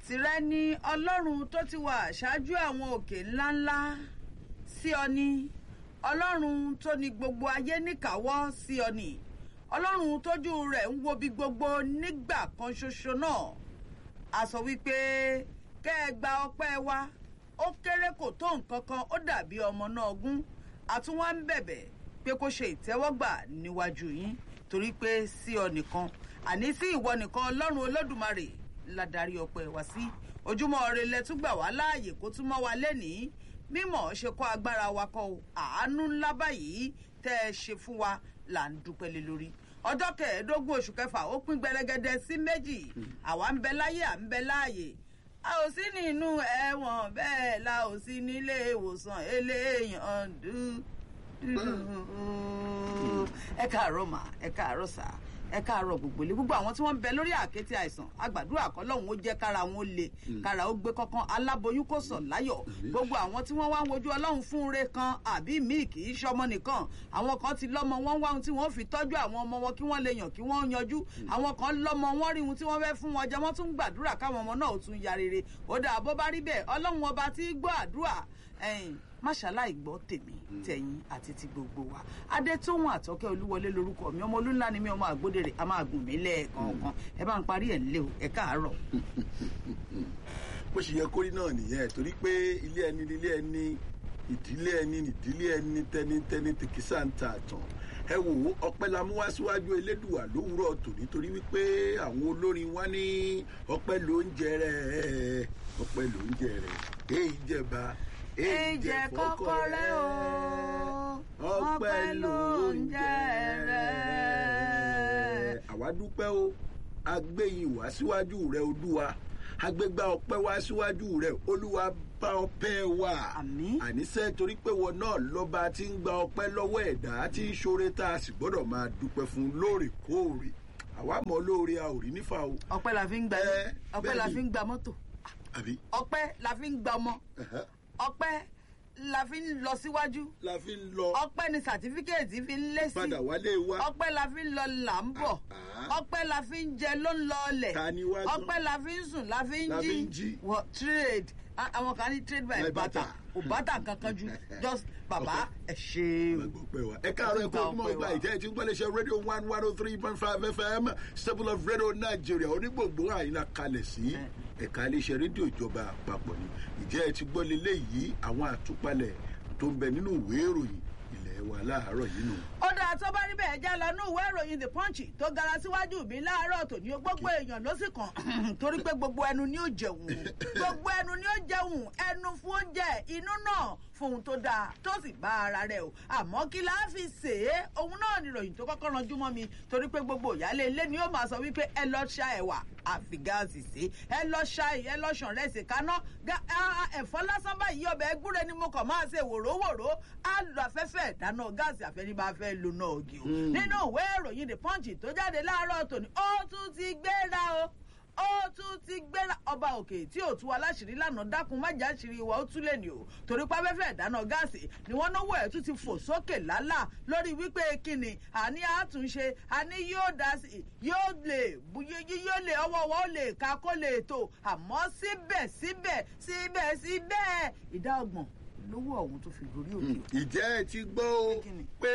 tìrẹ ni ọlọ́run tó ti wà ṣáájú àwọn òkè ńláńlá sí ọ ni ọlọ́run tó ní gbogbo ayé níkàáwọ́ sí ọ ni ọlọ́run tójú rẹ̀ ń wo bí gbogbo nígbà kan ṣoṣo náà a sọ wípé kẹ́ ẹ gba ọpẹ́ wa ó kéré kò tó nǹkan kan ó dàbí ọmọ náà gún àtúnwá ń bẹ̀bẹ̀ pé kó ṣe ìtẹ́wọ́gbà níwájú yín torí pé sí ọ nìkan àní sí ìwọ nìkan ọlọ́run olódùmarè la darí ọpẹ́ wa sí ojúmọ́ ire lẹ́tún gbà wá láàyè kó tún mọ́ wa lẹ́nìí mímọ̀ ṣe kọ́ agbára wa kọ́ o àánú ńlá báyìí tẹ́ ẹ ṣe fún wa là ń dúpẹ́ lé lórí ọjọ́ kẹẹ̀ẹ́dógún oṣù kẹfà ó pín gbẹrẹgẹdẹ sí méjì àwa ń bẹ láyé à ń bẹ láàyè a ò sí nínú ẹ̀wọ̀n bẹ́ẹ̀ la ò sí nílé ìwòsàn eléyàn dúdú ẹ káàárọ̀ mà ẹ káàárọ̀ sà ẹ káàárọ̀ gbogbo ilé gbogbo àwọn tí wọ́n ń bẹ lórí àkété àìsàn àgbàdúrà kọ́lọ́hún ó jẹ́ kára wọn ó le kára ó gbé kankan aláboyún kò sọ̀ láyọ̀ gbogbo àwọn tí wọ́n wá ń wojú ọlọ́run fún ire kan àbí míì kì í ṣọmọ nìkan àwọn kan ti lọ́mọ wọn wá ohun tí wọ́n fi tọ́jú àwọn ọmọ wọn kí wọ́n lè yàn kí wọ́n yanjú àwọn kan lọ́mọ wọn rí ohun tí wọ́n fẹ́ fún wọn jẹ wọ́n tún gbàdúrà káwọn ọmọ náà ó tún ya rere ó dà bó bá rí bẹ́ẹ̀ ọlọ́run ọba tí gbọ́ àdúrà máṣáláì gbọ́ tèmi tẹ̀yìn àti ti gbogbo wa adétóhùn àtọ́kẹ́ olúwọlé lorúkọ mi ọmọ olúńlá ni mi ọmọ àgbódèrè a máa gùn mí lẹ́ẹ̀kọ̀ọ̀kan ẹ bá ń parí ẹ̀ ńlẹ́ o ẹ káàárọ̀. bó ṣe yẹ kórí náà nìyẹn torí pé ilé ẹni nílé ẹni ìdílé ẹni ìdílé ẹni tẹnitẹni tèkísà ń ta àtàn ẹ wò ó ọpẹ́ la mú wá síwájú elédùà lówùúrọ̀ tòní torí wípé àwọn olórin wa ní ọpẹ́ ló ń jẹ rẹ ọpẹ́ ló ń jẹ rẹ èyí jẹba èjẹ kọ́kọ́rẹ́ o ọpẹ́ ló ń jẹ́ rẹ̀. àwa dúpẹ́ o agbẹ́yìn wá síwájú rẹ olúwa agbégbá ọpẹ́ wá síwájú rẹ olúwa bá ọpẹ́ wa Àmín. àníṣe torí pé wọn náà lọ́ba tí ń gba ọpẹ́ lọ́wọ́ ẹ̀dá tí ń ṣoore tá a sì gbọ́dọ̀ máa dúpẹ́ fún lóòrèkóòrè àwa mọ̀ lóore a ò rí nífà o ọpẹ́ la fi ń gba Ẹ, ọpẹ́ la bẹ́ẹ̀ni. fi ń gba mọ́tò àbí ọpẹ́ la fi ń gba ọmọ ẹ̀hẹ́, ọpẹ́ la fi ń lọ síwájú la fi ń lọ ọpẹ́ ni sàtífíkẹ́ẹ̀tì fi ń lé sí padà wálé wa ọpẹ́ la fi ń lọ là ń bọ̀ Ah. ọpẹ́ la fi ń jẹ ló ń lọ ọlẹ̀ Ta ni wá gan? ọpẹ́ la fi ń sùn la fi ń La fi jí ń jí. wọ trade A- àwọn kan ní trade by By barter barter. kò bàtà kankan ju just bàbá ẹ ṣe o. gbogbo wa ẹ káàárọ̀ ẹ̀kọ́ ojúmọ́ Ọpẹ́ ọgbà wa. ìjẹ́ ẹtí ń gbọ́lẹ̀ ṣe rédíò one one oh three point five fm stable of radio nigeria onígbòǹgbò àyìnlá kalẹ̀ sí ẹ̀ka iléeṣẹ́ rédíò ìjọba àpapọ̀ ni ìjẹ́ ẹtí gbọ́lẹ̀ léyìí àwọn àtúpalẹ̀ tó ń bẹ nínú ìwé ìròyìn ilẹ̀ wa láàárọ̀ yìí nù. ó dáa tó bá rí bẹ́ẹ̀ já lọ ní ìwé ìròyìn the punch tó gara síwájú mi láàárọ̀ tòní gbogbo èèyàn ló sì kàn torí pé gbogbo ẹnu ni ó jẹun gbogbo ẹnu ni ó jẹun ẹnu fún oúnjẹ inú náà fún ohun tó dáa tó sì bá ara rẹ o àmọ́ kí la fi ṣe é òun náà ni ìròyìn tó kọ́kọ́ ranjú mọ́ mi torí pé gbogbo ìyáálé ilé ni ó máa sọ wípé ẹ lọ ṣa ẹ̀wà àfi gáàsì sí ẹ lọ ṣa ẹ lọ ṣàn rẹsì kaná Gá- á- á- ẹ̀fọ́ lásán báyìí ọbẹ̀ ẹgúnrẹ́ ni mo kàn máa ṣe wòróòwòró á lọ afẹ́fẹ́ ìdáná gáàsì àfẹ́ni bá fẹ́ lo náà ògì o nínú ìwé ìròyìn the punch tó jáde láàárọ̀ tòní ó tún ti gbéra o ó tún ti gbéra ọba òkè tí ò tú aláṣìírí lánàá dákun májà ṣìírí ìwà ó tún lè ní o torí pápẹ́fẹ́ ìdáná gáàsì ni wọ́n náwó ẹ̀ tún ti fò sókè lálá lórí wípé kíni àní àtúnṣe àní yóò dá sí yóò lè bu- yí- yí- yóò lè ọwọ́ wọn ó lè ka kó lè tó àmọ́ síbẹ̀síbẹ̀ síbẹ̀síbẹ̀ ìdá ọgbọ̀n lówó ọ̀hún tó fi gorí òkè o. ìjẹ́ ẹ ti gbọ́ o Kí ni? pé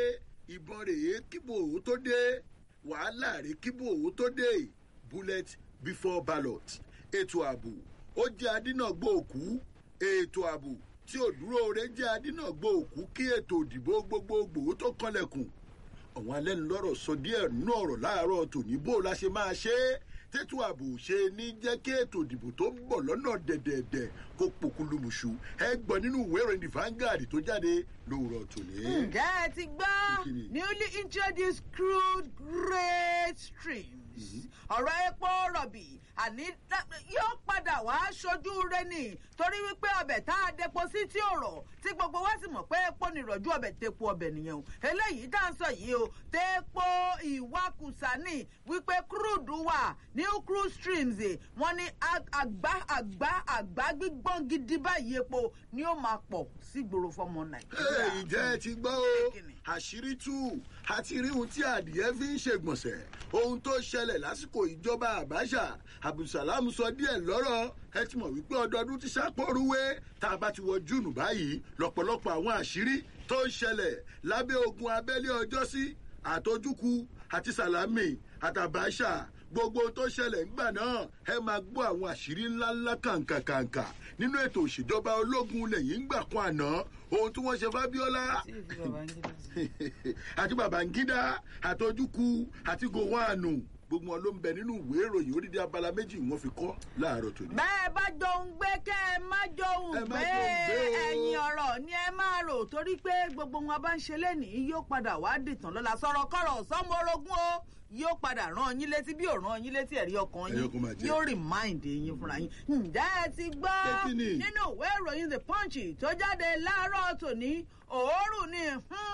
ìbọn rèé kíbo òwò tó dé wàhálà rèé kíbo òwò tó dé bullet before ballot ètò ààbò ó jẹ́ adínàgbò òkú ètò ààbò tí ò dúró re jẹ́ adínàgbò òkú kí ètò òdìbò gbogbogbò tó kanlẹ̀kùn àwọn alẹ́nulọ́rọ̀ sọ díẹ̀ nínú ọ̀rọ̀ láàárọ̀ tòní bó la ṣe máa ṣe é tètò ààbò ṣe ní jẹ́ kí ètò ìdìbò tó ń bọ̀ lọ́nà dẹ̀dẹ̀dẹ̀ kó pokùlùmùṣù ẹ gbọ́ nínú ìwé ìròyìn the Vanguard tó jáde lówùrọ̀ tòní. ǹjẹ́ ẹ ti gbọ́ Kíni? newly introduced crude grade streams ọ̀rọ̀ epo rọ̀bì àní tá- yóò padà wá aṣojú rẹ ni torí wípé ọbẹ̀ tá a depo sí tí ò rọ̀ tí gbogbo wa sì mọ̀ pé epo nìrọ̀jú ọbẹ̀ tepo ọbẹ̀ nìyẹn o eléyìí tá à ń sọ yìí o tepo ìwakùsà ni wípé crude wà ní new cruise streams wọ́n ní àgbá àgbá àgbá gbígbọ́n gidi báyìí epo ni ó máa pọ̀ sígboro fọmọ nàìjíríà. ìjẹ́ ẹ ti gbọ́ o àṣírí tú àti rí ohun tí adìẹ fi ń ṣègbọ̀nsẹ̀ ohun tó ṣẹlẹ̀ lásìkò ìjọba àbáṣà abdulsalam sọ díẹ̀ lọ́rọ̀ ẹ ti mọ̀ wípé ọdọọdún ti ṣàpọ̀rúwé tá a bá ti wọ júùnù báyìí lọ́pọ̀lọpọ̀ àwọn àṣírí tó ń ṣẹlẹ̀ lábẹ́ ogun abẹ́lé ọjọ́sí àtọ́júkú àti sàlámì àtàbáṣà gbogbo tó ṣẹlẹ̀ ńgbà náà ẹ máa gbọ́ àwọn àṣírí ńláńlá kàǹkàkàǹkà nínú ètò òṣèjọba ológun lẹ́yìn ńgbà kan àná ohun tí wọ́n ṣe fábíọ́lá àti babangida àtọ́júkú àti gowanu gbogbo wọn ló ń bẹ nínú ìwé ìròyìn orídìí abala méjì wọn fi kọ́ láàárọ̀ tòní. bẹ́ẹ̀ bá jòun gbé kẹ́ ẹ má jòun gbé ẹ̀yìn ọ̀rọ̀ ni ẹ máa rò torí pé gbogbo wọn bá ń ṣe lénìí yóò padà wá dìtàn lọ́la sọ̀rọ̀ kọ̀rọ̀ sọ́mọ orogún o yóò padà rán yín létí bí ò rán yín létí ẹ̀rí ọkàn yín yóò remind yín fúnra yín. ǹjẹ́ ẹ ti gbọ́ nínú ìwé ìròyìn the punch tó jáde láàárọ̀ tòní òórùn ni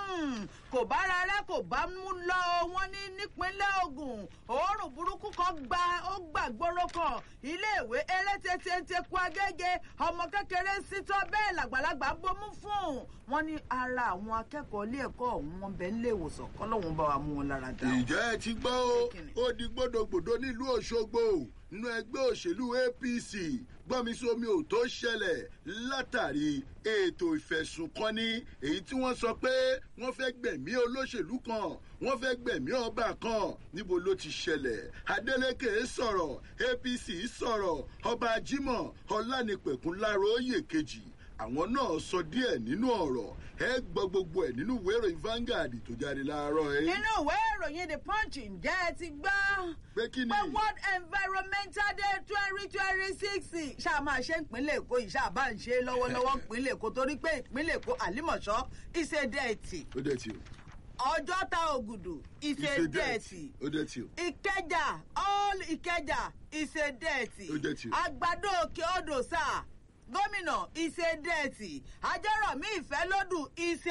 kò bára rẹ kò bá mú lọ wọn ní nípínlẹ̀ ogun òórùn burúkú kan gba ó gbàgbóró kan iléèwé erététéńté kú agége ọmọ kékeré sítọ́ bẹ́ẹ̀ làgbàlagbà bomú fún wọn ní ara àwọn akẹ́kọ̀ọ́ ilé ẹ̀kọ́ ọ̀hún wọn bẹ́ẹ̀ nílé ìwòsàn kọ́lọ́hún bá wa mú wọn lára dá. ìjẹ́ ẹ ti gbọ́ o ó di gbódògbòdò nílùú òṣogbo nínú ẹgbẹ́ òṣèlú apc gbọ́nmisómi ò tó ṣẹlẹ̀ látàrí ètò ìfẹ̀sùnkọ́ni èyí tí wọ́n sọ pé wọ́n fẹ́ gbẹ̀mí olóṣèlú kan wọ́n fẹ́ gbẹ̀mí ọba kan níbo ló ti ṣẹlẹ̀ adeleke sọ̀rọ̀ apc sọ̀rọ̀ ọba jimoh ọlánipẹ̀kun láróyè kejì àwọn náà sọ díẹ̀ nínú ọ̀rọ̀ ẹ gbọ́ gbogbo ẹ̀ nínú ìwé ìròyìn Vanguard tó jáde láàárọ̀ ẹ. nínú ìwé ìròyìn the punch ǹjẹ́ ẹ ti gbọ́. pé kí ni. pé world environmental day twenty twenty six ṣáà máa ṣe ìpínlẹ̀ èkó yìí ṣáà bá ń ṣe lọ́wọ́lọ́wọ́ ìpínlẹ̀ èkó torí pé ìpínlẹ̀ èkó àlímọ̀ṣọ́ ìṣèdẹ̀ẹ̀tì. ó dẹ̀ tí o. ọjọ́ta ògùdù ìṣèdẹ̀ẹ̀tì. ó dẹ̀ tí o. ìkẹjà all ìkẹjà ìṣèdẹ̀ẹ̀tì. ó dẹ̀ tí o. àgbàdo òkè odò sáà gómìnà ìṣe dẹ́ẹ̀tì ajọ́rọ̀mí ìfẹ́lódù ìṣe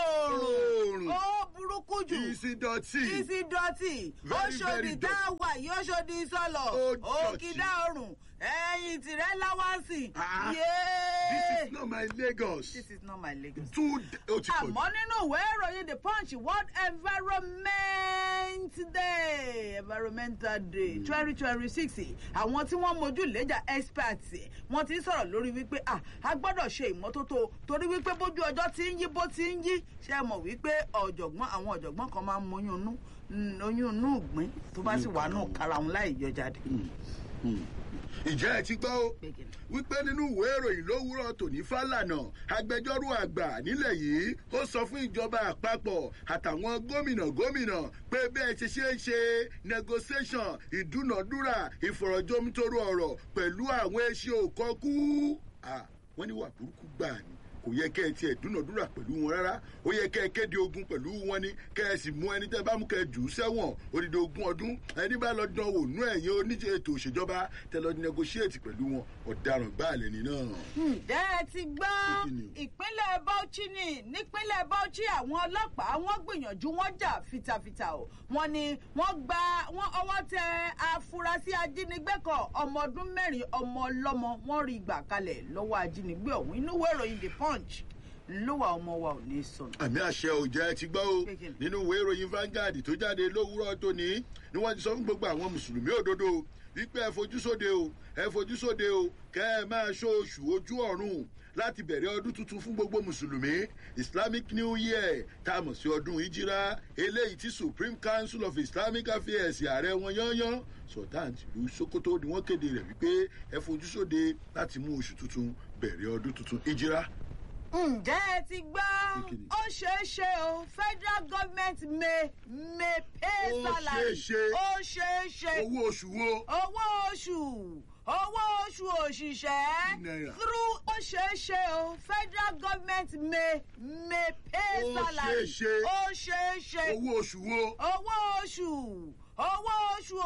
oòrùn ó burúkú jù ìsìdọ̀tì ìsìdọ̀tì Very, very oṣòdì tá a wà yìí oṣòdì sọlọ Ó dọ̀tí. òkìdá ọrùn ẹ̀yìn tìrẹ láwáǹsì. Ah, Yéé. this is not my lagos. this is not my Lagos. too ó ti pọ̀ jù. àmọ́ nínú ìwé ìròyìn the punch world environment day environmental day twenty twenty six àwọn tí wọ́n mojú lẹ́jà experts wọ́n ti ń sọ̀rọ̀ lórí wípé ah a gbọ́dọ̀ ṣe ìmọ́tótó torí wípé bójú ọjọ́ ti ń yí bó ti ń yí ṣe é mọ̀ wípé ọ̀jọ̀gbọ́n àwọn ọ̀jọ̀gbọ́n kan máa ń mọyún inú mm, oyún inú ìgbín tó bá sì wà nù kára wọn láì yọ jáde. ìjẹ́ ẹ ti gbọ́ o wípé nínú ìwé ìròyìn lówùúrọ̀ tòní fálànà agbẹjọ́rò àgbà nílẹ̀ yìí ó sọ fún ìjọba àpapọ̀ àtàwọn gómìnà gómìnà pé bẹ́ẹ̀ ti ṣe ń ṣe negotiation ìdúnàdúrà ìfọ̀rọ̀jomitoro ọ̀rọ̀ pẹ̀lú àwọn eṣe òkọ́kú wọ́n ní wà burúkú gbà ní kò yẹ kẹ́ ẹ tiẹ̀ dúnàdúrà pẹ̀lú wọn rárá ó yẹ kẹ́ ẹ kéde ogun pẹ̀lú wọn ni kẹ́ ẹ sì mú ẹni tẹ́ bá mú kẹ́ ẹ jù ú sẹ́wọ̀n odidi ogún ọdún ẹni bá lọ dán wò nú ẹ̀yìn oníṣẹ́ ètò òṣèjọba tẹ́ lọ negotiate pẹ̀lú wọn ọ̀daràn gbáàlẹ̀ ni náà. ǹjẹ́ ẹ ti gbọ́ ìpínlẹ̀ Bauchi ni nípínlẹ̀ Bauchi àwọn ọlọ́pàá wọ́n gbìyànjú wọ́n jà fitafita o wọ́n ní wọ́n gba wọ́n ọwọ́ tẹ afurasí ajínigbé kan ọmọ ọdún mẹ́rin ọmọ ọlọ́mọ wọ́n rí gbà kalẹ̀ lọ́wọ́ ajínigbé ọ̀hún inú ìwé ìròyìn the punch ńlọ́wọ́ ọmọ wa ò ní sọnù. àmì àṣẹ òjẹ́ ẹ ti gbọ́ o nínú ìwé ìròyìn Vanguard tó jáde lówùúrọ̀ tóní ni wọ́n ti sọ fún gbogbo àwọn mùsùlùmí òdodo wípé ẹ fojú sóde o ẹ fojú sóde o kẹ́ ẹ máa ṣó oṣù ojú ọ̀run láti bẹ̀rẹ̀ ọdún tuntun fún gbogbo mùsùlùmí islamic new year tá a mọ̀ sí ọdún ìjírá eléyìí tí supreme council of islamic affairs ààrẹ wọn yányán sultan tìlú sokoto ni wọ́n kéde rẹ̀ wípé ẹ fojú sóde láti mú oṣù tuntun bẹ̀rẹ̀ ọdún tuntun ìjírá ǹjẹ́ ẹ ti gbọ́ ó ṣeé ṣe o federal government may may pay Ó salary ṣeé ṣe. ó ṣeé ṣe owó oṣù wo owó oṣù owó oṣù òṣìṣẹ́ Náírà. through ó ṣeé ṣe o federal government may may pay Ó salary ṣeé ṣe. ó ṣeé ṣe owó oṣù wo owó oṣù owó oṣù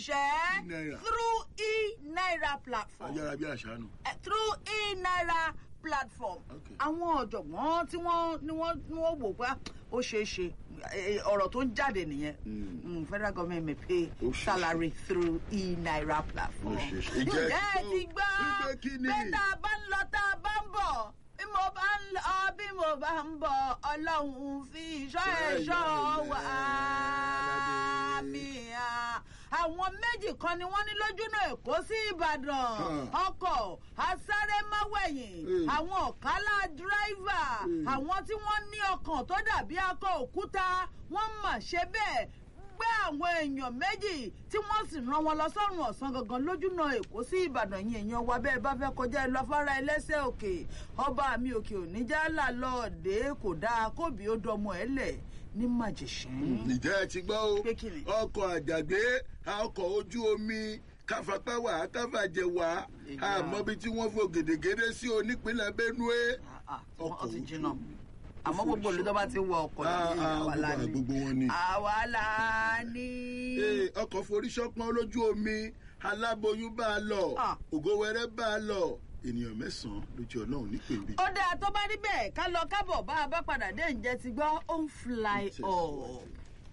òṣìṣẹ́ Náírà. through e-naira platform ayára bí àṣà nù. eh, through e-naira platform Okay. àwọn ọ̀jọ̀gbọ́n tí wọ́n ní wọ́n ní wọ́n wò pé ah, ó ṣeé ṣe eh, ọ̀rọ̀ tó ń jáde nìyẹn Mm. Mm, federal government may pay Ó ṣeé ṣe. salary through e-naira platform. Ó ṣeé ṣe. Ìjẹ́ ǹjẹ́ ẹ tó- ti gbọ́ wípé kí ni? pé tá a bá ń lọ tá a bá ń bọ̀ bí mo bá ń lọ bí mo bá ń bọ̀ ọlọ́run fi ìṣọ́ ẹ̀ṣọ́ wà á mi à. àwọn méjì kan ni wọ́n ní lójúnà èkó sí ìbàdàn Hmm. ọkọ̀ asárẹ́máwẹ̀yìn Hmm. àwọn ọ̀kálá dírẹ́fà Hmm. àwọn tí wọ́n ní ọkàn tó dàbí akọ òkúta wọ́n mà ṣe bẹ́ẹ̀ gbé àwọn èèyàn méjì tí wọ́n sì rán wọn lọ sọ́run ọ̀sán gangan lójúnà èkó sí ìbàdàn yìí èèyàn wa bẹ́ẹ̀ bá fẹ́ kọjá ẹ lọ fara ẹlẹ́sẹ̀ òkè ọba mi òkè oníjàlá lọ́ọ̀dẹ́ kò dáa kóbi ó dọmọ ẹ lẹ̀ ní màjèṣín. ìjẹ́ ẹ ti gbọ́ o Pé kí ni? ọkọ̀ àjàgbé ọkọ̀ ojú omi káfapá wà káfàjẹ wà Ìyá. àmọ́bi tí wọ́n fò gèdègèdè sí onípínlẹ̀ benue. Ah, ah, wọ́n Ọkọ̀ ti ojú jìnnà omi. àmọ́ gbogbo olùdó bá ti wọ ọkọ̀ Ah, yìí ah, àwa la gbogbo- ní gbogbo wọn ni. àwa la ní. Ee, ọkọ̀ forí ṣọpọ́n lójú omi aláboyún bá a lọ Ah. ògówẹrẹ bá a lọ ènìyàn mẹ́sàn-án lójú ọlọ́run nípèbí. ó dáa tó bá rí bẹ́ẹ̀ ká lọ kábọ̀ bá a bá padà dé ǹjẹ́ ti gbọ́ ó ń fly Tẹ̀síwájú. up.